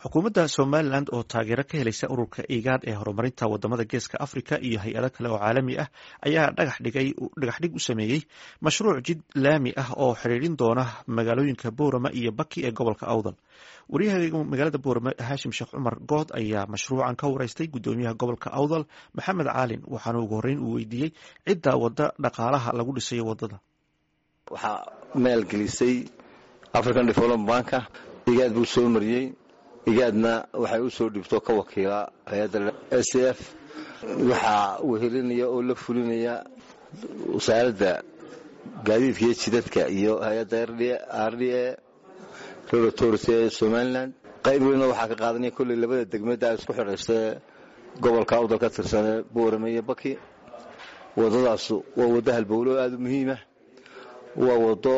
xukuumadda somalilan oo taageero ka helaysa ururka igaad ee horumarinta wadamada geeska africa iyo hay-ado kale oo caalami ah ayaa dhagaxdhig u sameeyey mashruuc jid laami ah oo xidhiidhin doona magaalooyinka boorama iyo baki ee gobolka awdal waryaha magaalada boorama haashim sheekh cumar good ayaa mashruucan ka wareystay gudoomiyaha gobolka awdal maxamed caalin waxaana ugu horeyn uu weydiiyey cidda wada dhaqaalaha lagu dhisayo wadada waxaa maalgelisay african development banka igaad buu soo mariyey igaadna waxay u soo dhibto ka wakiila hay-adda s f waxaa wehelinaya oo la fulinaya wasaaradda gaadiidka iyo jidadka iyo hay-adda r d a road authority ee somalilan qayb weyna waxaa ka qaadanaya kolley labada degmada isku xidhaystae gobolka awdal ka tirsanee boorame iyo baki wadadaas waa waddo halbowlo aada u muhiimah waa waddo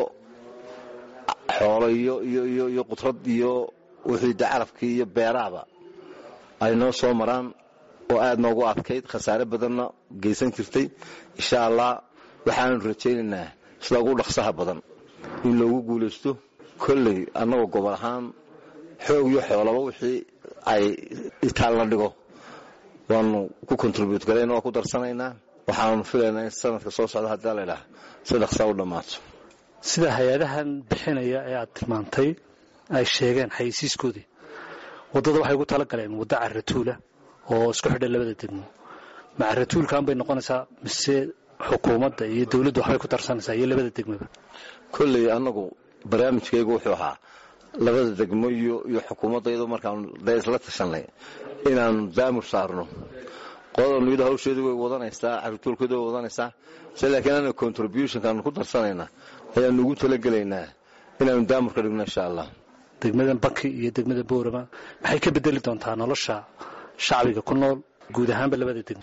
xoolo iyo qudrad iyo wixii de carabkii iyo beerahaba ay noo soo maraan oo aada noogu adkayd khasaare badanna geysan jirtay insha allah waxaanu rajaynaynaa sida ugu dhaqsaha badan in loogu guulaysto kolley annagoo gobol ahaan xoog iyo xoolaba wixii ay itaal la dhigo waanu ku contribute garayna waa ku darsanaynaa waxaanu filaynaa in sanadka soo socda haddii laydhaah si dhaqsaa u dhammaato sida hay-adahan bixinaya ee aad tilmaantay ay sheegeen xayeysiiskoodii waddada waxay ugu tala galeen waddo caratuula oo isku xidha labada degmo ma caratuulkan bay noqonaysaa mise xukuumadda iyo dawladdu waxbay ku darsanaysaa iyo labada degmoba kolley annagu barnaamijkaygu wuxuu ahaa labada degmo iyo xukuumadda iyadoo markaanu dee isla tashanay inaanu daamur saarno qodanu iyadoo hawsheedu way wadanaysaa caratuulkeedu way wadanaysaa se laakiin anaga contributionkaanu ku darsanayna ayaanu ugu talagelaynaa inaanu daamur ka dhigno insha allah degmada baki iyo degmada boorama maxay ka bedeli doontaa nolosha shacbiga ku nool guud ahaanba labada degmo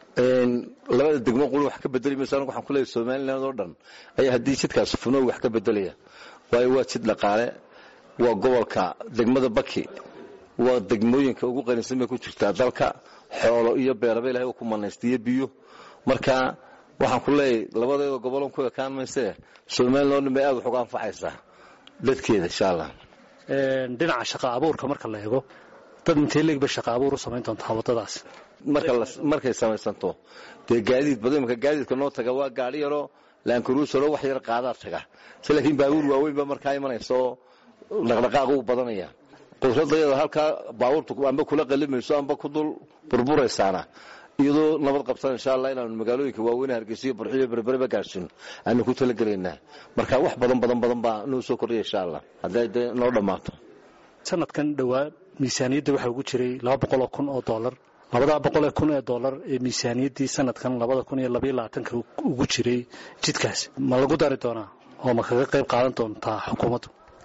labada degmo quli wax ka bedeli mayso anagu waxaan kuleeyahay somaliland oo dhan ayaa haddii jidkaas funow wax ka bedelaya waayo waa jid dhaqaale waa gobolka degmada baki waa degmooyinka ugu qanisan bay ku jirtaa dalka xoolo iyo beeraba ilahay uu ku manaystiyo biyo marka waxaan ku leeyahay labadeeda gobolon ku ekaan maysee somaliland oo dhan bay aad wax uga anfacaysaa dadkeeda insha allah dhinaca shaqa abuurka marka la eego dad intee leeg bay shaqa abuur u samayn doontaa waddadaas markay samaysanto dee gaadiid badan imaka gaadiidka noo taga waa gaadhi yaroo laankaruusaro wax yar qaadaa taga se laakiin baabuur waaweyn ba markaa imanaysa oo dhaqdhaqaaqu u badanaya qudradayada halkaa baabuurtu amba kula qalimayso amba ku dul burburaysaana iyadoo nabad qabsan insha allah inaanu magaalooyinka waaweyn hargeysiyo barxiyo berbereba gaadhsiino aanu ku talagelaynaa marka wax badan badan badan baa noo soo kordhaya insha allah hadday dee noo dhammaato sanadkan dhowaa miisaaniyadda waxaa ugu jiray laba boqol oo kun oo dollar labadaa boqol ee kun ee dollar ee miisaaniyaddii sanadkan labada kun iyo labaiyo labaatanka ugu jiray jidkaas ma lagu dari doonaa oo ma kaga qayb qaadan doontaa xukuumaddu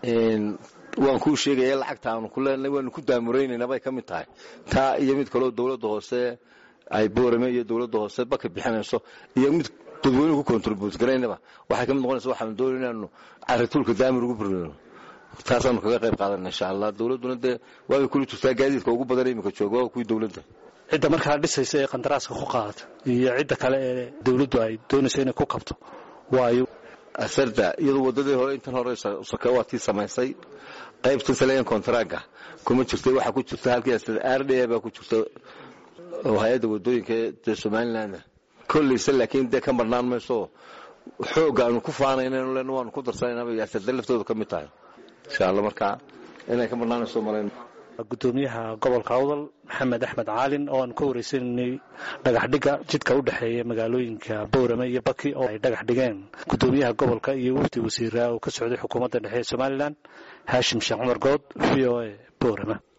waan kuu sheegaya lacagta aanu ku leenahay waanu ku daamuraynayna bay ka mid tahay taa iyo mid kaleo dowladda hoose ay boorame iyo dowladda hoose baka bixinayso iyo mid dadweynuhu ku contribute garaynaba waxay ka mid noqonaysa waxaanu doonay inaanu carituulka daamir ugu burino taasaanu kaga qayb qaadana insha allah dowladduna dee waabay kula jirtaa gaadiidka ugu badan iminka jooga waa kuwii dowladda cidda markaa dhisaysa ee qandaraaska ku qaadata iyo cidda kale ee dowladdu ay doonayso inay ku kabto waayo asarda iyadoo waddadii hore intan hore soke waa tii samaysay qaybtan saleyan kontaraaga kuma jirta waxaa ku jirta halkii r d a baa ku jirta oo hay-adda waddooyinka dee somaliland kollayse laakiin dee ka marnaan mayso xoogga aanu ku faanaynan len waanu ku darsanaynaaba asarda laftooda ka mid tahay insha allah markaa inay ka marnaanayso malayn gudoomiyaha gobolka awdal maxamed axmed caalin oo aanu ka wareysananay dhagaxdhigga jidka u dhexeeya magaalooyinka boorame iyo baki oo ay dhagax dhigeen gudoomiyaha gobolka iyo wafdi wasiiraa oo ka socday xukuumadda dhexe ee somalilan haashim sheekh cumar good v o a boorame